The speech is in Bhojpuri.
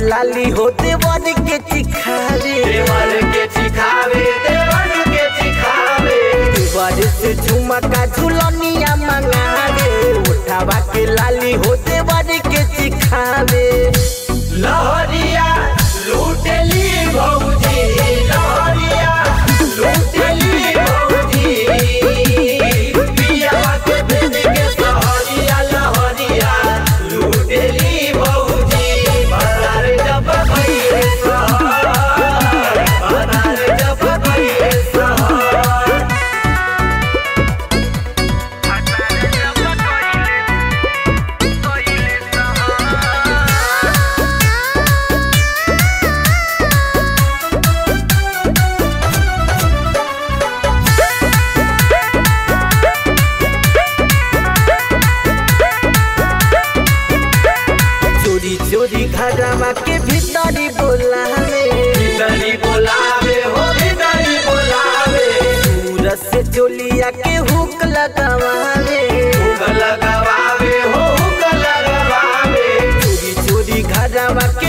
लाली हो देवर के चिखावे देवर के चिखावे देवर के चिखावे देवर से झुमका झुलनिया मंगावे उठावा के लाली हो देवर के चिखावे लहरिया लूटली भौजी लहरिया लूटली भौजी पियावा के भेज के सहरिया लहरिया लूटली भौजी बाजार जब गइले सहर बाजार जब गइले सहर चोरी चोरी घरवा के भीतरी बोलावे भीतरी बोलावे हो भीतरी बोलावे सूरज से चोलिया के हुक लगावे हुक लगावे हो हुक लगावे चोरी चोरी घरवा के